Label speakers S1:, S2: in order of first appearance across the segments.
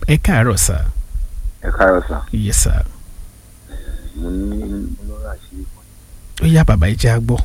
S1: ẹ káàárọ̀ sà
S2: ẹ káàárọ̀ sà
S1: yes sà
S2: mo ní mo lọ́rọ̀ àṣírí kan
S1: ó yá bàbá ìjà gbọ́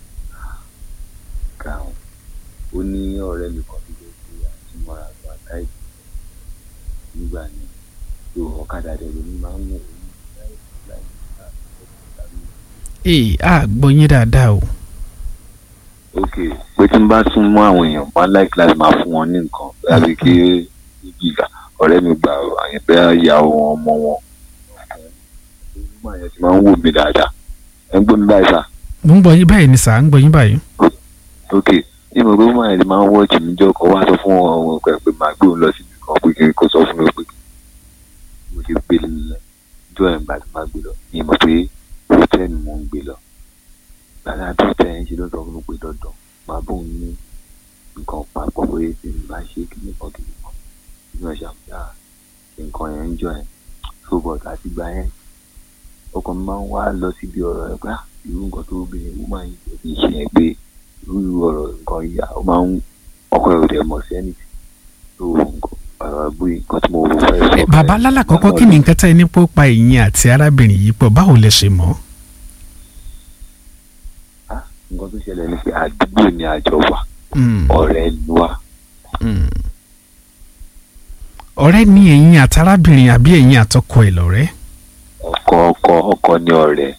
S2: ká o ó ní ọ̀rẹ́ mi kan tó jẹ́ pé àtúmọ̀ra àgbà táìpì nígbà yẹn tó ọ̀kadà dẹ̀ lómi máa ń wò ó ní láì láì láì
S1: ee a gbọ́ yín dáadáa o
S2: ok pé tí n bá sún mọ́ àwọn èèyàn máa láìkí láti máa fún wọn ní nǹkan àbí kí ibi ìgbà ọ̀rẹ́ mi gbà àyẹ̀bẹ́ ìyàwó wọn ọmọ wọn ọmọ yẹn ti máa ń wò mí dáadáa ẹ ń gbọ́ mi báyìí sà
S1: mo ń gbọ́ yín báyìí ni sà ń gbọ́ yín báyìí
S2: ok ní mo gbé ọmọ yẹn ti máa ń wọ́ọ̀tì mi jọ kọ́ wá sọ fún wọn pé pé màá gbé òun lọ síbi kan pé kí n kó sọ fún mi pé mo ṣe gbé lọ jọ ẹ̀ ń bá ti máa gbé lọ ní mo pé hòtẹ́ẹ̀lì mo ń gbé lọ gbàdá tó tẹ̀ ẹ́ ń ṣe ló sọ fún mi pé dandan máa bóun ní nǹkan papọ̀ pé tí n bá ṣe kí nìkan kí nìkan ní ọ̀ṣà fúdà nǹkan yẹn ń jọ ẹ̀ tó bọ̀ láti gbà yẹn ọkàn mi máa ń wá lọ síbi ọ̀rọ̀ ẹ̀ pé ah, irú nǹkan tó obìnrin mo máa ń jẹ́ kí n ṣe yẹn pé irú ọ̀rọ̀ nǹkan yìí ó máa ń ọkọ ẹ̀ ò dẹ̀ mọ̀ sí ẹnì tó nǹkan ọ̀rọ̀ bóyá nǹkan tí mo fẹ́ sọ.
S1: Eh, bàbá lálàkọ́kọ́ kí ni nǹkan tẹ́ ẹ ní pọ́ pa ẹ̀yìn àti arábìnrin yìí pọ̀ báwo lẹ ṣe mọ̀
S2: Ah, nǹkan tó ṣẹlẹ̀ ni pé àdúgbò ni àjọ wà
S1: Mm,
S2: ọ̀rẹ́ ni wà
S1: mm. ọ̀rẹ́ ni ẹ̀yin àti arábìnrin àbí ẹ̀yin àtọkọ ẹ̀ lọ́rẹ́
S2: ọkọ ọkọ ọkọ ni ọ̀rẹ́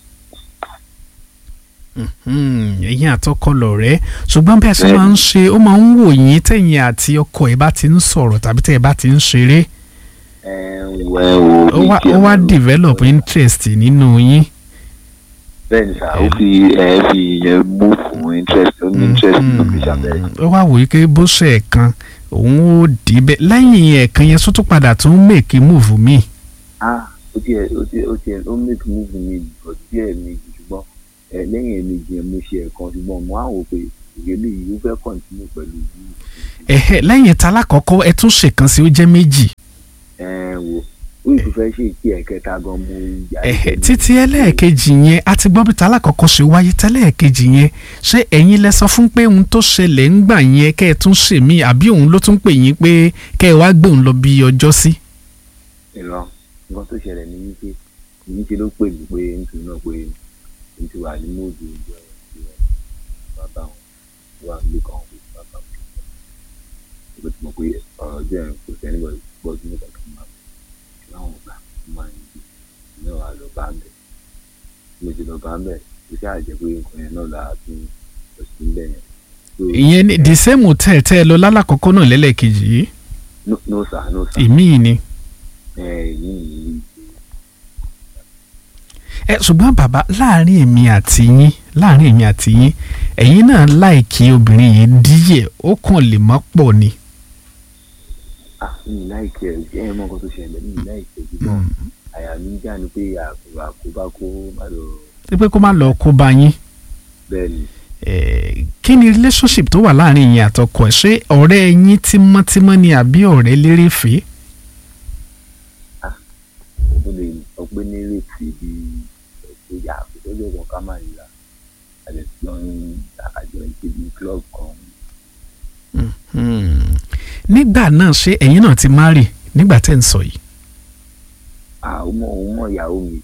S1: Mhm, ẹ̀yin àtọkọ lọ́rẹ́ ṣùgbọ́n bí a ṣe máa ń ṣe ó máa ń wò yín tẹ̀yin àti ọkọ ẹ̀ bá ti ń sọ̀rọ̀ tàbí tẹ̀ ẹ̀ bá ti ń ṣeré
S2: ẹ ń wẹ o
S1: ó wá ó wá develop interest nínú yín.
S2: bẹ́ẹ̀ ni sà ó fi ẹ fi yẹn mú fún interest ó ní interest tó fi ṣàbẹ̀rẹ̀
S1: ó wá wòye pé bó ṣe ẹ̀kan òun ó dì í bẹ́ẹ̀ lẹ́yìn ẹ̀kan yẹn sọ́tún padà tún make move mi.
S2: ah ó tiẹ̀ ó tiẹ̀ ó tiẹ̀ ó make move mi but díẹ̀ méjì ṣùgbọ́n ẹ lẹ́yìn méjì yẹn mo ṣe ẹ̀kan ṣùgbọ́n mo á wò pé ìgbélé yìí ó fẹ́ continue pẹ̀lú yìí
S1: ẹ̀hẹ́ lẹ́yìn ta lákọ̀ọ́kọ́ ẹ tún ṣèkan sí ó jẹ́ méjì.
S2: ẹ wò ó yìí tó fẹ́ ṣe ìkí ẹ̀kẹta gan mo yà
S1: ẹ̀hẹ́ títí ẹlẹ́ẹ̀kejì yẹn a ti gbọ́ bí ta lákọ̀ọ́kọ́ ṣe wáyé tẹ́lẹ̀kejì yẹn ṣé ẹ̀yin lẹ sọ fún pé ohun tó ṣẹlẹ̀ ń gbà yẹn kẹ́ ẹ tún ṣe mí àbí òun ló tún pè yín pé kẹ́ ẹ wá gbé òun lọ bí ọjọ́ sí.
S2: ìran nǹkan tó ṣẹlẹ̀ ní wípé èyí ṣe ló pè mí pé nítorí náà pé n ti wà ní móòdù ìjọ ìjọ bàbá wọn tó wà nílé kan pé bàbá wọn ìgbà tí mo pé ọ̀rọ̀ ọjọ́ yẹn kò sẹ́ni bọ̀ gbọ́ sí nípa kan máa fi láwọn ọgbà tó máa ń gbé ní ọ̀rọ̀ àlọ́ bá ń bẹ̀ mo ti lọ bá ń bẹ̀ kò sí àjẹ́ pé nǹkan yẹn náà lára tún lọ sí níbẹ̀ yẹn. So,
S1: ìyẹn ní the same hotel tẹ́ ẹ lọ lálàkọ́kọ́ náà lẹ́lẹ́kejì yìí
S2: no no sir no sir
S1: ìmíì ni.
S2: ẹ yìí yìí
S1: ẹ ṣùgbọ́n bàbá láàrin èmi àti yín láàrin èmi àti yín ẹ̀yin náà láìkí obìnrin yìí díẹ̀ ó kàn lè mọ́ pọ̀ ni.
S2: ah mi láìkẹ́ ẹ ẹ mọ nǹkan tó ṣẹlẹ̀ mi láìkẹ́ ṣùgbọ́n àyà mi ń já ni pé àkùrà àkóbá kó má lọ
S1: ṣé pé kó má lọ kó bá yín.
S2: bẹ́ẹ̀ ni
S1: Eh, kí ni relationship tó wà láàrin yín àtọkọ ẹ̀ ṣé ọ̀rẹ́ yín tímọ́tímọ́ ni àbí ọ̀rẹ́ lérèfé.
S2: ó lè sọ pé ní rèétí bí ẹ̀kọ́ yà àkójọ kan ká má yíra àlẹ́ tí wọ́n ń àjọ ìkébi club kan
S1: Hmm. nígbà náà ṣé ẹ̀yin náà ti marry nígbà tẹ́ ń sọ yìí.
S2: ah ó mọ òun mọ ìyàwó mi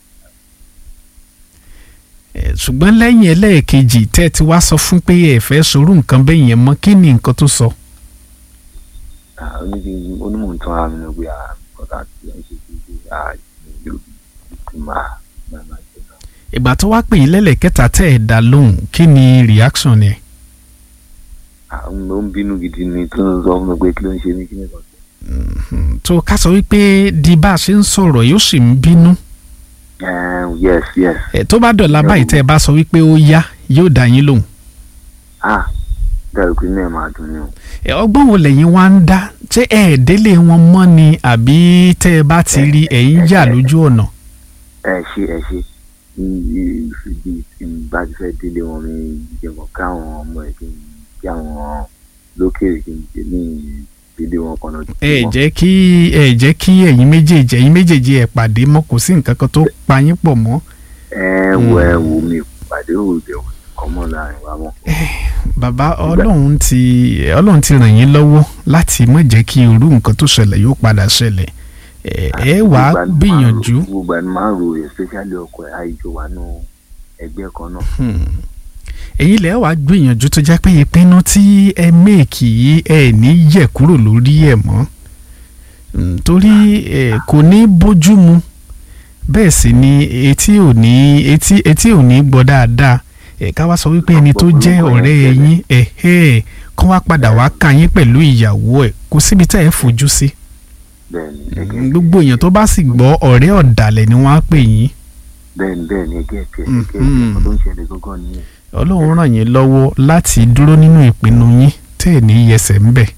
S1: Eh, ṣùgbọ́n lẹ́yìn ẹlẹ́ẹ̀kejì tẹ́ ẹ ti wá sọ fún pé ẹ fẹ́ sorú nǹkan bẹ́ẹ̀ yẹn mọ́ kí ni nǹkan tó sọ.
S2: ah oníbi onímọ̀ ń tán ara mi lọ pé ah nǹkan tá a ti ń ṣe kí ṣe ah yóò ti máa máa máa ṣe náà.
S1: ìgbà tó wá pè yín lẹ́lẹ̀kẹta tẹ́ ẹ dá lóhùn kí ni reaction ẹ̀.
S2: ah ó ń bínú gidi ni tó ń sọ fún mi pé kí ló ń ṣe mí kí nìkan ṣe.
S1: Hmm, tó ká sọ wípé di bá a ṣe ń sọ̀rọ̀ yóò sì ń bínú.
S2: Eh, yes yes
S1: Eh, tó bá dọ̀la báyìí tẹ́ ẹ bá sọ wípé ó yá yóò dá yín lóhùn.
S2: ah dẹ́rù pé náà máa dùn ní o.
S1: Eh, ọgbọ́n wo lẹ́yìn wá ń dá ṣé ẹ délé wọn mọ́ ni àbí tẹ́ ẹ bá ti rí ẹ̀yin yà lójú ọ̀nà.
S2: ẹ ṣe ẹ ṣe ìfìdí tí n bá ti fẹ́ délé wọn mi jẹ̀mọ̀ káwọn ọmọ ẹ̀ kí n kí àwọn lókèrè kí n jẹ ní délé wọn kan náà.
S1: ẹ jẹ́ kí ẹ jẹ́ kí ẹ̀yin méjèèjì ẹ̀yin méjèèjì ẹ̀ pàdé mọ́ kò sí nǹkan kan tó pa yín pọ̀ mọ́.
S2: ẹ wo ẹ wo mi pàdé òde ọmọ láàrin wa mọ́.
S1: bàbá ọlọ́run ti ọlọ́run ti ràn yín lọ́wọ́ láti má jẹ́ kí irú nǹkan tó ṣẹlẹ̀ yóò padà ṣẹlẹ̀ ẹ ẹ wàá
S2: Gbogbo àni máa ń
S1: gbìyànjú
S2: ro- gbogbo àni máa ń ro especially ọkọ ẹ̀ àìjọ wà nù ẹgbẹ́ kan náà.
S1: èyí lẹ́ wàá gbìyànjú tó jẹ́ pé ìpinnu tí ẹ méèkì yìí ẹ ní yẹ̀ kúrò lórí ẹ̀ mọ́ Mm, torí ẹ kò ní bójú mu bẹ́ẹ̀ sì ni etí ò ní etí etí ò ní gbọ́ dáadáa ẹ ká wá sọ wípé ẹni tó jẹ́ ọ̀rẹ́ yín ẹ ẹ kó wá padà wá ká yín pẹ̀lú ìyàwó ẹ̀ kò síbi tá ẹ fojú sí
S2: bẹ́ẹ̀ni
S1: Mm,
S2: ẹgẹ́
S1: gbogbo èèyàn tó bá sì gbọ́ ọ̀rẹ́ ọ̀dàlẹ̀ ni wọ́n á pè yín
S2: bẹ́ẹ̀ni bẹ́ẹ̀ni ẹgẹ́ ẹ̀kẹ́
S1: Mm,
S2: ẹgẹ́
S1: mm.
S2: ẹ̀kẹ́ tó ń ṣẹlẹ̀ gángan nìyẹn.
S1: ọlọ́run ràn yín lọ́wọ́ láti dúró nínú ìpinnu yín tẹ́ ẹ̀ ní yẹsẹ̀ ń bẹ̀.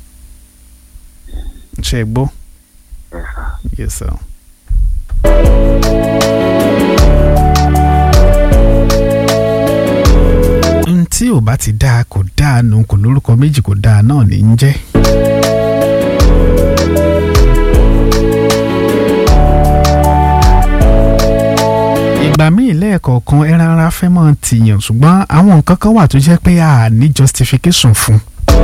S1: ṣe é gbọ́
S2: ẹ sà
S1: yes sir. n tí ò bá ti dáa kò dáa nù kò lórúkọ méjì kò dáa náà ní í jẹ́. ìgbà míì lẹ́ẹ̀kọ̀ọ̀kan ẹran ara fẹ́ máa tìyàn ṣùgbọ́n àwọn nǹkan kan wà tó jẹ́ pé a ní justification fún.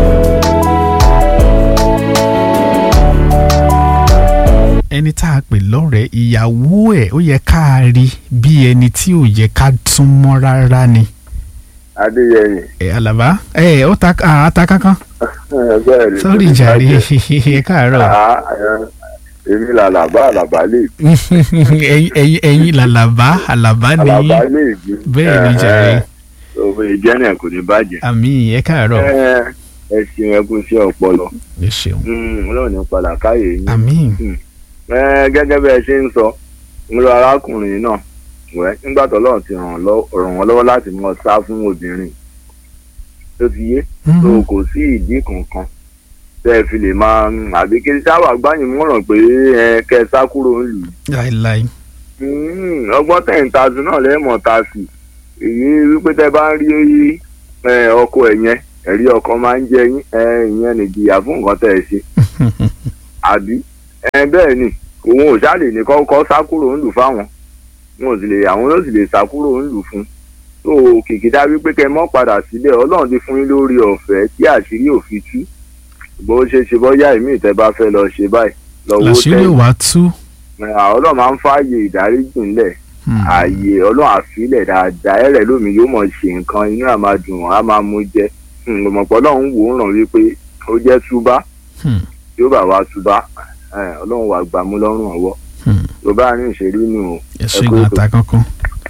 S1: ẹni tá a pè lọ́rẹ̀ẹ́ ìyàwó ẹ̀ ó yẹ ká a rí bí ẹni tí ò yẹ ká tún mọ́ rárá ni.
S3: adéyẹyẹ
S1: ẹ alaba ẹ ó ta à, ta kankan
S3: bẹ́ẹ̀ ni
S1: sọ́rí jàre ẹ káàárọ̀
S3: Ah, eh, èmi làlàbá àlàbá lè
S1: ẹ̀yin ẹ̀yin ẹ̀yin làlàbá àlàbá ni
S3: àlàbá lè bí
S1: bẹ́ẹ̀ ni jàre
S3: òfin ìjẹ́nìyàn kò ní bàjẹ́
S1: àmì ẹ káàárọ̀
S3: Eh, ẹ ṣeun ẹ kú sí ọpọlọ
S1: ẹ ṣeun
S3: Hmm, ọlọ́run ní padà káyè yín
S1: àmì
S3: Eh, gẹ́gẹ́ bí ẹ ṣe ń sọ ń lọ arákùnrin náà wẹ́ nígbà tó lọ́run ti ràn lọ́- ràn wọ́n lọ́wọ́ láti mọ sá fún obìnrin tó ti yé tó kò sí ìdí kankan tẹ́ ẹ fi lè máa ń àbí kí sáwà gbáyìn mọ̀ràn pé ẹ kẹ́ ẹ sá kúrò ń lù ú
S1: láìláì
S3: Mm, ọgbọ́n tẹ̀ ń ta sí náà lẹ́mọ̀ ta sí èyí wípé tẹ́ bá ń rí ẹ, ọkọ ẹ̀ yẹn ẹ̀rí ọkọ máa ń jẹ yín ẹ, ìyẹn nìjìyà fún nǹkan tẹ̀ ẹ ṣe àbí ẹ, bẹ́ẹ̀ ni òun ò ṣáà lè ní kọ́kọ́ sá kúrò ń lù fáwọn wọn ò sì lè àwọn ló sì lè sá kúrò ń lù fún tó kìkìdá wípé kẹ́ mọ́ padà sílẹ̀ ọlọ́run ti fún yín lórí ọ̀fẹ́ tí àṣírí ò fi tú bó ṣe ṣe bọ́yá ìmí ìtẹ́ bá fẹ́ lọ ṣe báyìí lọ́wọ́
S1: làṣírí
S3: tẹ́
S1: wà tú
S3: ọlọ́run máa ń fààyè ìdáríjì ńlẹ̀
S1: Hmm.
S3: ààyè ọlọ́run àfilẹ̀ dáadáa ẹ̀rẹ̀ lómi yóò mọ̀ ṣe nǹkan inú àá máa dùn á máa mú jẹ ọmọpọ̀ ọlọ́run wò ó ràn wípé ó jẹ́ túbá
S1: Hmm.
S3: tí ó bá wa túbá ẹ̀, ọlọ́run wà gbàmú lọ́rùn ọwọ́
S1: Hmm.
S3: tó bá ní ìṣèlú nù o
S1: ẹ ṣe
S3: ẹ kú
S1: gan
S3: ètò.
S1: ata kankan.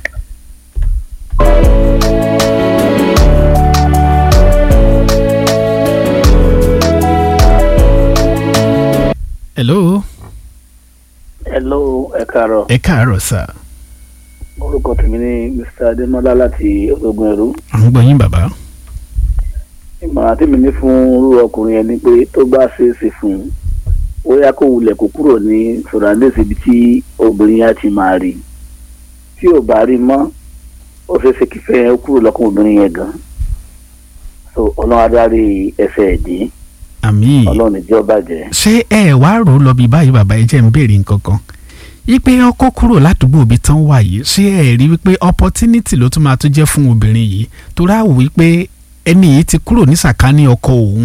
S1: hello
S4: hello ẹ káàárọ̀
S1: ẹ káàárọ̀ sà
S4: orúkọ tèmi ní mr adémọlá láti ológun ẹrú
S1: à ń gbọ́ yín bàbá.
S4: ìmọ̀ràn tèmi ní fún irú ọkùnrin yẹn ni pé tó bá ṣeé ṣe fún un ó yá kó wulẹ̀ kó kúrò ní sọ̀rọ̀ǹdẹ̀sì ibi tí obìnrin yẹn ti máa rí tí ò bá rí mọ́ ó ṣeé ṣe kífẹ́ yẹn kúrò lọ́kàn obìnrin yẹn gan so ọlọ́run adarí ẹsẹ̀ ẹ̀dín
S1: àmì
S4: ọlọ́run ìjọ bàjẹ́.
S1: ṣé ẹ wá rò ó lọ bí báyìí bàbá ẹ jẹ́ ń béèrè nǹkan kan ipe ọkọ kúrò ládùúgbò ibi tán wà yìí ṣé ẹ rí wípé opportunity ló tún máa tún jẹ́ fún obìnrin yìí torí àwò wípé ẹni yìí ti kúrò ní sàkání ọkọ òun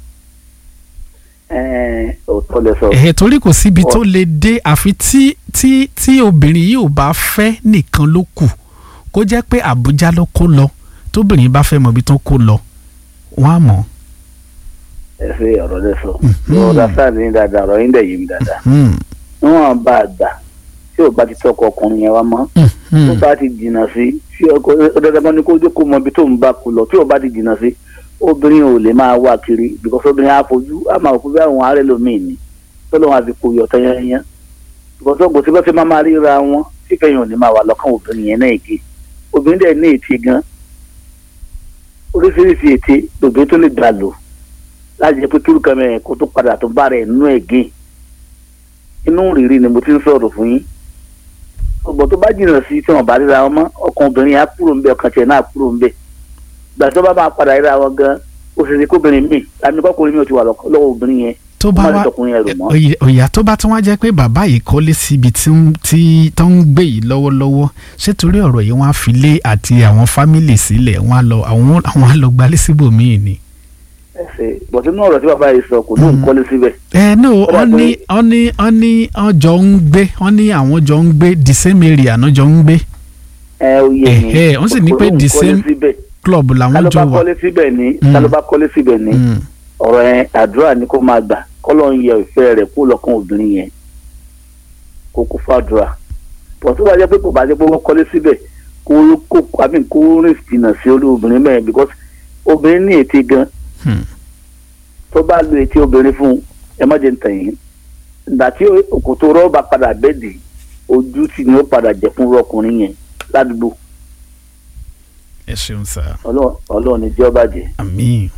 S4: ẹ̀ẹ́n òótọ́ lẹ sọ
S1: ẹ̀ torí kò síbi tó lè dé àfi tí tí tí obìnrin yìí ò bá fẹ́ nìkan ló kù kó jẹ́ pé Àbújá ló kó lọ tóbìnrin bá fẹ́ mọ ibi tó kó lọ wọ́n á mọ̀
S4: ẹ ṣe ọ̀rọ̀ lẹ sọ
S1: Mhm.
S4: ọ̀rọ̀ dáadáa ní dáadáa ọ̀rọ̀ yín dẹ̀ yé mi dáadáa
S1: Hmm,
S4: níwọ̀n bá a gbà tí ò bá ti tọkọ ọkùnrin yẹn wá mọ́
S1: hmm,
S4: tó
S1: hmm.
S4: bá ti jìnnà sí tí ọkọ ọdọdọgbọn ni kó jẹ́ kó mọ ibi tó ń bá kú lọ tí ò bá ti jìnnà sí obìnrin ò lè máa wá kiri because obìnrin á fojú á máa kó bí àwọn arẹ lómìn ni tó lóun àti kò yọtọ yẹn yẹn because ọgbọ̀n tí wọ́n ti máa máa ríra wọn tí kẹyìn ò ní máa wà lọ́kàn obìnrin yẹn náà èké obìnrin dẹ̀ ní ète gan oríṣiríṣi ète lòbìnrin tó lè gbà lò láti jẹ́ pé kí olùkọ́ mẹ́rin kó tó padà tó bá rẹ̀ nínú ẹ̀gẹ́ inú rírì ni mo ti ń sọ̀rọ̀ fún yín ọgbọ̀n tó bá jìnnà sí tí wọ́n bá ríra wọn mọ́ ọkàn obìnrin yẹn á kúrò ń bẹ ọkàn tiẹ̀ náà á kúrò ń bẹ gbà tó bá máa padà ríra wọn gan ó ṣe ṣe kóbìnrin míì àmì kọ́kùnrin míì ò ti wà lọ́kọ́- lọ́wọ́ obìnrin yẹn
S1: tó
S4: ó
S1: bá
S4: má lè
S1: wá
S4: tọkùnrin yẹn rò mọ́.
S1: Òyà- òyà tó bá tún wá jẹ́ pé bàbá yìí kọ́lé síbi tí ń- tí tó ń gbé yìí lọ́wọ́lọ́wọ́ ṣé torí ọ̀rọ̀ yìí wọ́n á fi lé àti àwọn fámìlì sílẹ̀ wọ́n á lọ àwọn àwọn á lọ gbalé síbòmíì ni.
S4: ẹsẹ̀ bọ̀tí inú ọ̀rọ̀ tí bàbá yìí sọ kò ní òun kọ́lé síbẹ̀
S1: ẹ no
S4: Ó dà
S1: wọ́n ní
S4: pé-
S1: wọ́n ní wọ́n ní wọ́n jọ ń gbé wọ́n ní àwọn jọ ń gbé the same area náà jọ ń gbé
S4: ẹ ó yẹ ni
S1: Ẹ̀hẹ́, wọ́n sì ní
S4: kò
S1: pé
S4: ní òun
S1: the
S4: kọ́lé
S1: same
S4: síbẹ̀.
S1: club làwọn
S4: kálọ́
S1: jọ
S4: bá
S1: wà.
S4: kọ́lé síbẹ̀ ni
S1: Mm.
S4: kálọ́ bá kọ́lé síbẹ̀ ni
S1: Mm.
S4: ọ̀rọ̀ yẹn àdúrà ni kó máa gbà kọ́lọ́ ń yẹ ìfẹ́ rẹ̀ kó lọ́kàn obìnrin yẹn kó kó fàdúrà pọ̀ tó bá jẹ́ pé kò bá jẹ́ pé wọ́n kọ́lé síbẹ̀ kó kó àbí kó rìn jìnnà sí olú obìnrin mẹ́rin because obìnrin ní ète gan
S1: Hmm.
S4: tó bá lo ète obìnrin fún un ẹ má jẹ́ ntàn yín ìgbà tí òkòtò rọ́ọ̀bà padà bẹ́ẹ̀dì ojú tì ní ó padà jẹ́ fún ọkùnrin yẹn ládùúgbò
S1: ẹ ṣeun sá
S4: Ọlọ́run Ọlọ́run ní jẹ́ ó bàjẹ́.
S1: àmín.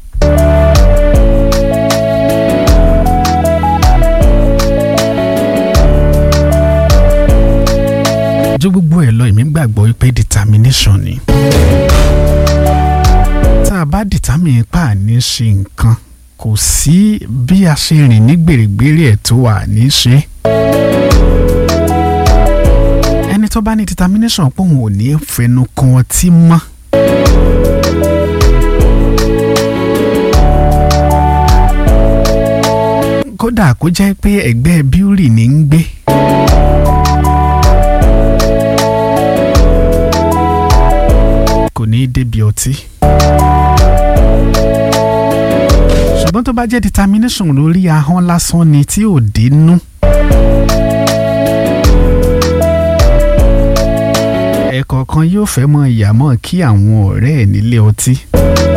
S1: ju gbogbo ẹ lọ èmi gbàgbọ́ pé determination ni. tá a bá determine pa àní ṣe nǹkan kò sí bí a ṣe rìn ní gbèrègbèrè ẹ̀ tó wà ní ṣe. ẹni tó bá ní determination pé òun ò ní fẹnu kan ọtí mọ́. kódà kó jẹ́ pé ẹgbẹ́ bíúrì ní ń gbé. kò ní í débi ọtí. ṣùgbọ́n tó bá jẹ́ determination lórí ahọ́n lásán ni tí ò dínú. ẹ̀kọ̀ọ̀kan yóò fẹ́ mọ ìyàmọ́ kí àwọn ọ̀rẹ́ ẹ̀ nílé ọtí.